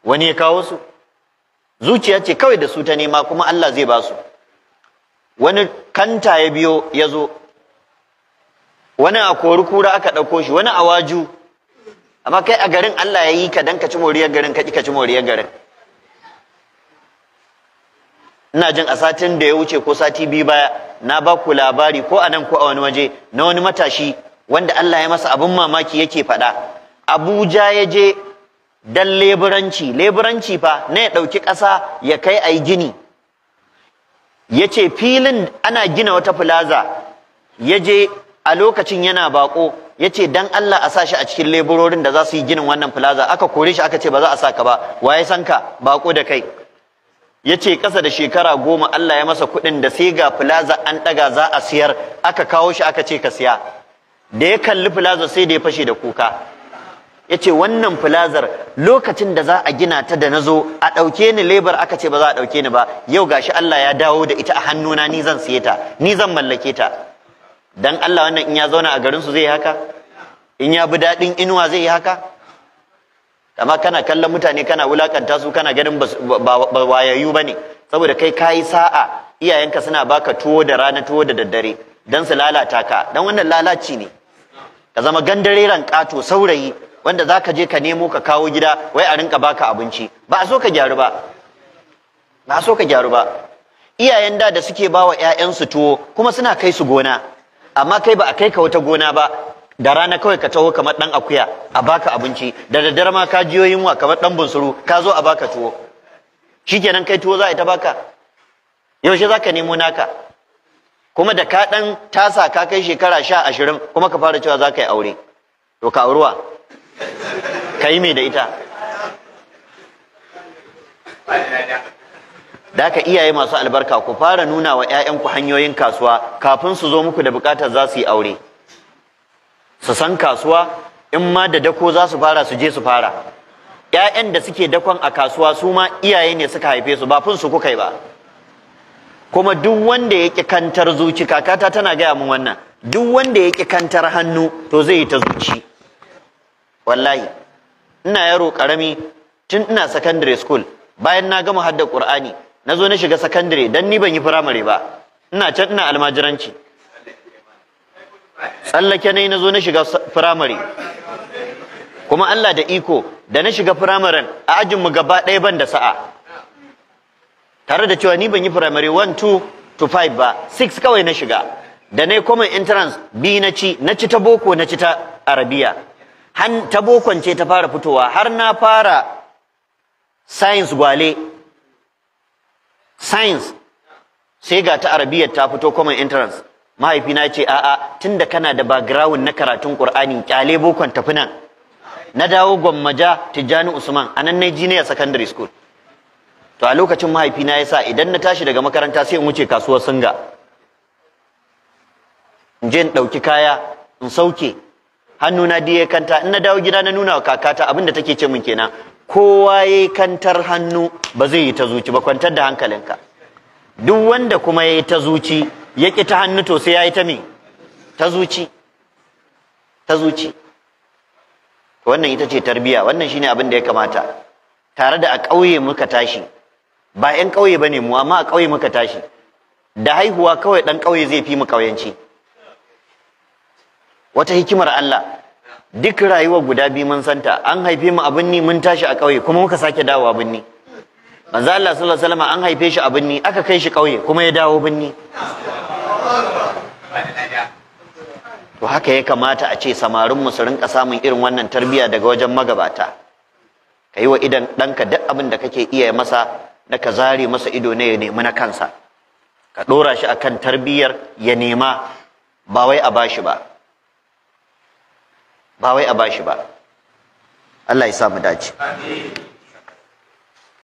wani ya kawo su zuciya ce kawai da su ta nema kuma Allah zai ba su wani kanta ya biyo ya zo wani a kori kura aka ɗauko shi wani a waju amma kai a garin Allah ya yi ka dan ka ci moriyar garin ka ka ci moriyar garin ina jin a satin da ya wuce ko sati biyu baya na ba ku labari ko a nan ko a wani waje na wani matashi wanda Allah ya masa abin mamaki yake faɗa Abuja ya je dan leburanci leburanci fa na ya ɗauki ƙasa ya kai a yi gini ya ce filin ana gina wata filaza ya je a lokacin yana bako ya ce dan Allah a sa shi a cikin leburorin da za su yi ginin wannan filaza aka kore shi aka ce ba za a sa ka ba waye san ka bako da kai ya ce ƙasa da shekara goma Allah ya masa kuɗin da sai ga filaza an ɗaga za a siyar aka kawo shi aka ce ka siya da ya kalli filaza sai da ya fashe da kuka ya ce wannan filazar lokacin da za a gina ta da na zo a ɗauke ni lebar aka ce ba za a ɗauke ni ba yau gashi Allah ya dawo da ita a hannuna ni zan siye ta ni zan mallake ta dan Allah wannan in ya zauna a garin su zai yi haka in ya bi daɗin inuwa zai yi haka amma kana kallon mutane kana wulakanta su kana ganin ba wayayyu bane saboda kai kayi sa'a iyayenka suna baka tuwo da rana tuwo da daddare dan su lalata ka dan wannan lalaci ne ka zama gandareren ƙato saurayi wanda za ka je ka nemo ka kawo gida wai a rinka baka abinci ba a so ka gyaru ba ba a so ka gyaru ba iyayen da da suke bawa ƴaƴansu tuwo kuma suna kai su gona amma kai ba a kai ka wata gona ba da rana kawai ka taho kamar dan akuya a baka abinci da daddare ma ka jiyo yunwa kamar dan bunsuru ka zo a baka tuwo shikenan kai tuwo za a ta baka yaushe za ka nemo naka kuma da ka dan tasa ka kai shekara sha ashirin kuma ka fara cewa za ka yi aure to ka auruwa ka yi mai da ita da ka iyaye masu albarka ku fara nuna wa 'ya'yanku hanyoyin kasuwa kafin su zo muku da bukatar za su yi aure su san kasuwa in ma da dako za su fara su je su fara 'ya'yan da suke dakon a kasuwa su ma iyaye ne suka haife su ba fin su kuka yi ba kuma duk wanda ya ƙi kantar zuci kakata tana gaya min wannan duk wanda ya ƙi kantar hannu to zai yi ta zuci wallahi ina yaro karami tun ina secondary school bayan na gama hadda qur'ani na zo na shiga secondary dan ni ban yi primary ba ina can ina almajiranci tsallake ne na zo na shiga primary kuma Allah da iko da na shiga primary a ajin mu gaba ɗaya ban da sa'a tare da cewa ni ban yi primary 1 2 to 5 ba 6 kawai na shiga da na common entrance bi na ci na ci ta boko na ci ta arabiya han ta bokon ce ta fara fitowa har na fara science gwale science sai ga ta arabiyyar ta fito common entrance mahaifina ce a'a tunda kana da background na karatun qur'ani kyale bokon tafi nan na dawo gwammaja tijjani usman a nan na jiniya secondary school to a lokacin mahaifina ya sa idan na tashi daga makaranta sai in wuce kasuwar singa in je in ɗauki kaya in sauke hannuna diya kanta in na dawo gida na nuna wa kakata abin da take ce min kenan kowa ya kantar hannu ba zai yi ta zuci ba kwantar da hankalinka duk wanda kuma ya yi ta zuci ya ƙi ta hannu to sai ya yi ta me ta zuci ta zuci wannan ita ce tarbiya wannan shine abin da ya kamata tare da a ƙauye muka tashi ba 'yan ƙauye ba ne mu amma a ƙauye muka tashi da haihuwa kawai ɗan ƙauye zai fi mu ƙauyenci wata hikimar Allah duk rayuwar guda biyu mun santa an haife mu abin ni mun tashi a ƙauye kuma muka sake dawowa binni manzo Allah sallallahu alaihi wasallam an haife shi a binni aka kai shi ƙauye kuma ya dawo binni to haka ya kamata a ce samarin mu su rinka samun irin wannan tarbiyya daga wajen magabata ka yi wa idan ɗanka duk abin da kake iya masa na ka zare masa ido ne ya nemi na kansa ka ɗora shi akan tarbiyyar ya nema ba wai a bashi ba ba wai a bashi ba Allah ya sa mu dace